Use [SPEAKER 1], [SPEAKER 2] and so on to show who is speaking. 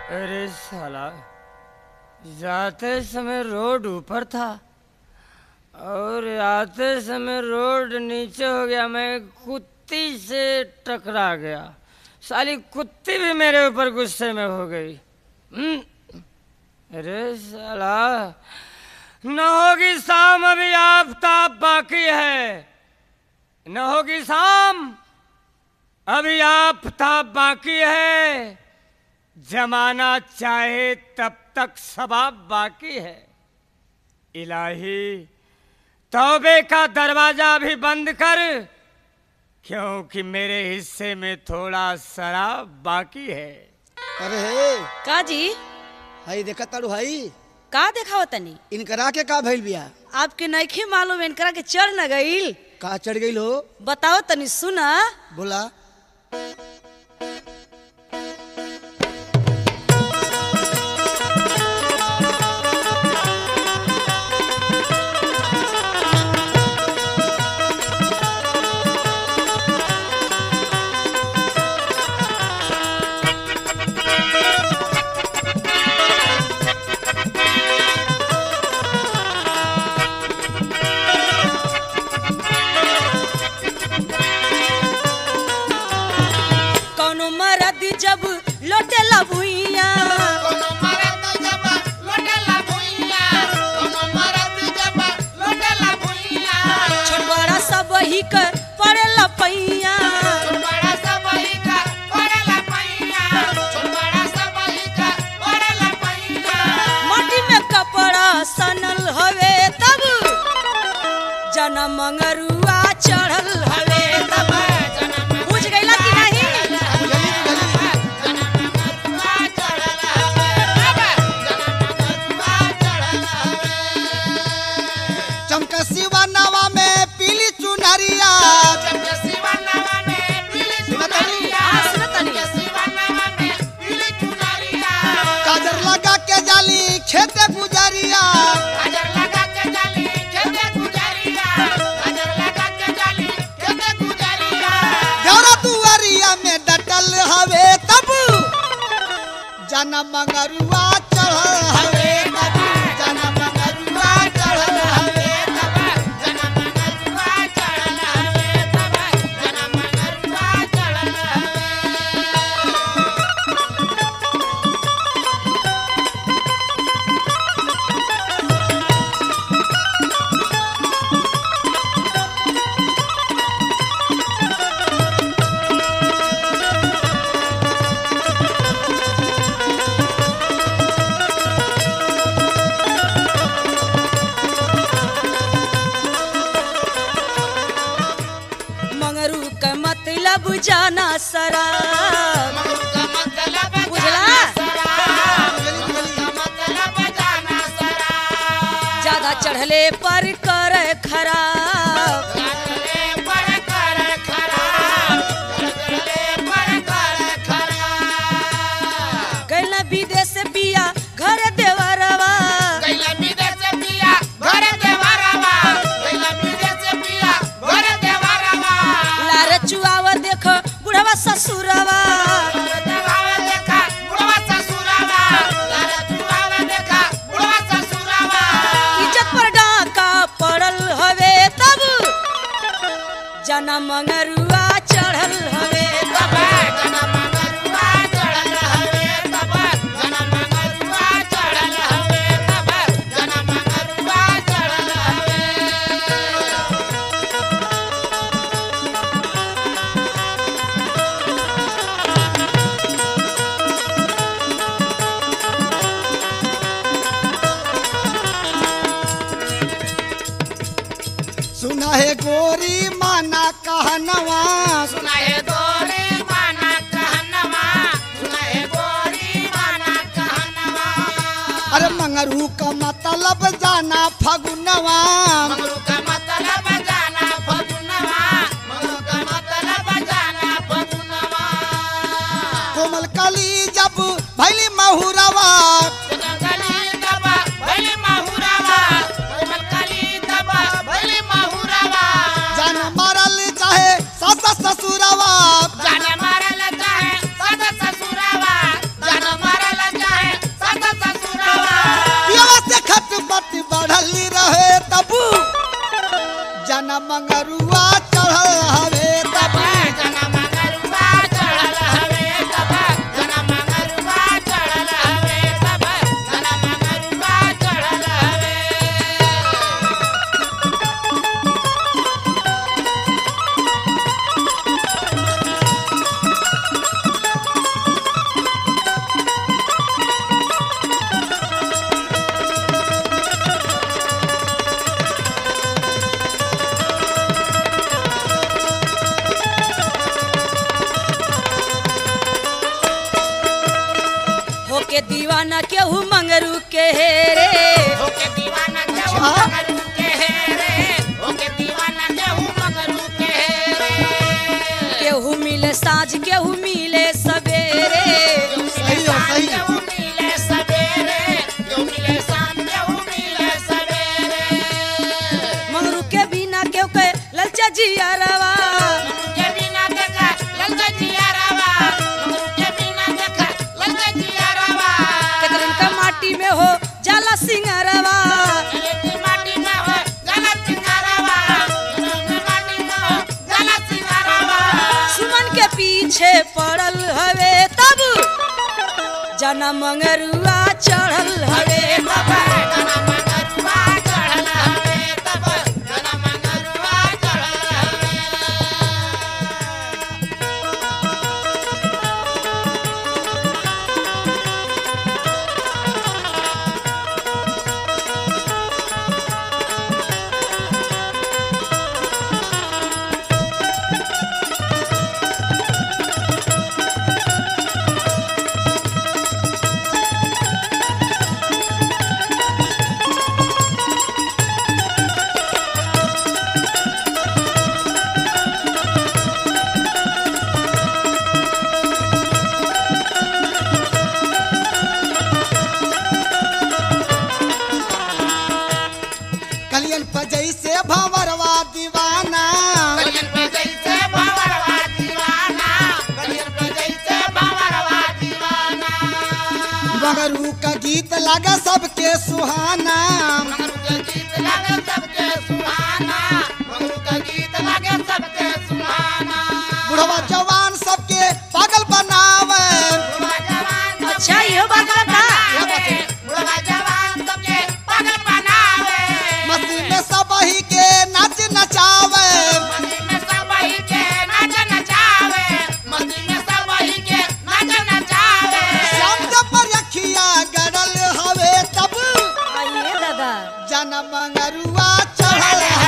[SPEAKER 1] अरे साला जाते समय रोड ऊपर था और आते समय रोड नीचे हो गया मैं कुत्ती से टकरा गया साली कुत्ती भी मेरे ऊपर गुस्से में हो गई हम्म, अरे साला न होगी शाम अभी आफ्ताब बाकी है न होगी शाम अभी आफ्ताब बाकी है जमाना चाहे तब तक सबाब बाकी है इलाही तौबे का दरवाजा भी बंद कर क्योंकि मेरे हिस्से में थोड़ा शराब बाकी है
[SPEAKER 2] अरे हे
[SPEAKER 3] का जी
[SPEAKER 2] हई देखत ताड़ू हई
[SPEAKER 3] का देखाव तनी
[SPEAKER 2] इनकरा के का भइल बिया
[SPEAKER 3] आपके नइखे मालूम इनकरा के चढ़ न गईल
[SPEAKER 2] का चढ़ गईल हो
[SPEAKER 3] बताओ तनी सुना
[SPEAKER 2] बोला
[SPEAKER 3] कौनो मरद जब लोटेला भुइया
[SPEAKER 4] कोनो मरद जब लोटेला भुइया कोनो मरद जब लोटेला भुइया
[SPEAKER 3] छोट बड़ा सब ही कर पड़ेला पैया
[SPEAKER 4] बड़ा सबई का पड़ेला पैया छोट बड़ा सबई का पड़ेला पैया
[SPEAKER 3] माटी में कपड़ा सनल हवे तब जना मंगरुआ चढ़ल हवे तब बुझ गईला कि नहीं
[SPEAKER 2] चमक शिवा नवा में पीली चुनरिया
[SPEAKER 3] हाँ, सुनो तनी
[SPEAKER 2] काजर लगा के जाली खेते गुजरिया घरा दुआरिया में डटल हवे तब जाना मंगरुआ चढ़ल हवे तब जाना मंगरुआ चढ़ल हवे
[SPEAKER 3] मंगरू का मतलब जाना सरा बुझला ज्यादा चढ़ले पर कर खराब कैला विदेश पिया घर देवरवा लार चुआव देख बुढ़वा ससुरवा इज्जत पर डाका पड़ल हवे तब जना मंगरुआ चढ़ल हवे तब
[SPEAKER 2] सुना है गोरी माना कहनवा
[SPEAKER 4] सुनाए गोरी माना कहनवा सुनाए गोरी माना कहनवा
[SPEAKER 2] अरे मंगरू का मतलब जाना फगुनवा
[SPEAKER 4] मंगरू का मतलब जाना फगुनवा मंगरू का मतलब जाना फगुनवा
[SPEAKER 2] कोमल कली जब भैली महुरवा
[SPEAKER 4] गली दबा भली माहुरावा कोमल कली दबा भली माहुरावा
[SPEAKER 2] जान मारल चाहे सास ससुरवा
[SPEAKER 4] जान मारल चाहे सदा ससुरावा जान मारल
[SPEAKER 3] होके दीवाना केहू मंगरू के हेरे
[SPEAKER 4] ओके दीवाना केहू मगरू के हेरे ओके दीवाना केहू मगरू के हेरे
[SPEAKER 3] केहू मिले साँझ केहू मिले सवेरे
[SPEAKER 2] सही है, सही है।
[SPEAKER 4] केहू मिले सवेरे केहू मिले शाम केहू मिले सवेरे
[SPEAKER 3] मंगरू के बिना केहू के ललचा जियरवा
[SPEAKER 4] के बिना देखा ललका जिया रवा के बिना देखा ललका जिया रवा
[SPEAKER 3] केतरन का माटी में हो जाला सिंगरवा
[SPEAKER 4] एक माटी में हो गलत सिंगारवा माटी में हो गलत सिंगारवा
[SPEAKER 3] सुमन के पीछे पड़ल हवे तब जना मंगरुआ चढ़ल हवे
[SPEAKER 4] तब जना मंगरुआ चढ़ल हवे तब जना मंगरुआ चढ़ल हवे
[SPEAKER 2] कलियन पर जैसे भंवरवा दीवाना
[SPEAKER 4] गलियन पे जैसे बावरवा दीवाना गलियन पे जैसे बावरवा दीवाना
[SPEAKER 2] मगरू का गीत लगा सबके सुहाना
[SPEAKER 4] मगरू के गीत लगे सबके सुहाना मगरू के गीत लगे सबके सुहाना
[SPEAKER 2] बुढ़वा जवान सबके पागल बनावे
[SPEAKER 4] बुढ़वा जवान
[SPEAKER 3] अच्छा इहो बात बता
[SPEAKER 4] बुढ़वा जवान सबके पागल बनावे
[SPEAKER 2] मस्ती में सब ही के नाच नचावे
[SPEAKER 4] मस्ती में सब वही के नाच नचावे मस्ती में सब वही के नाच नचावे
[SPEAKER 2] श्याम जब पर रखिया गड़ल हवे तब
[SPEAKER 3] आइए दादा
[SPEAKER 2] जन मंगरुआ चढ़ल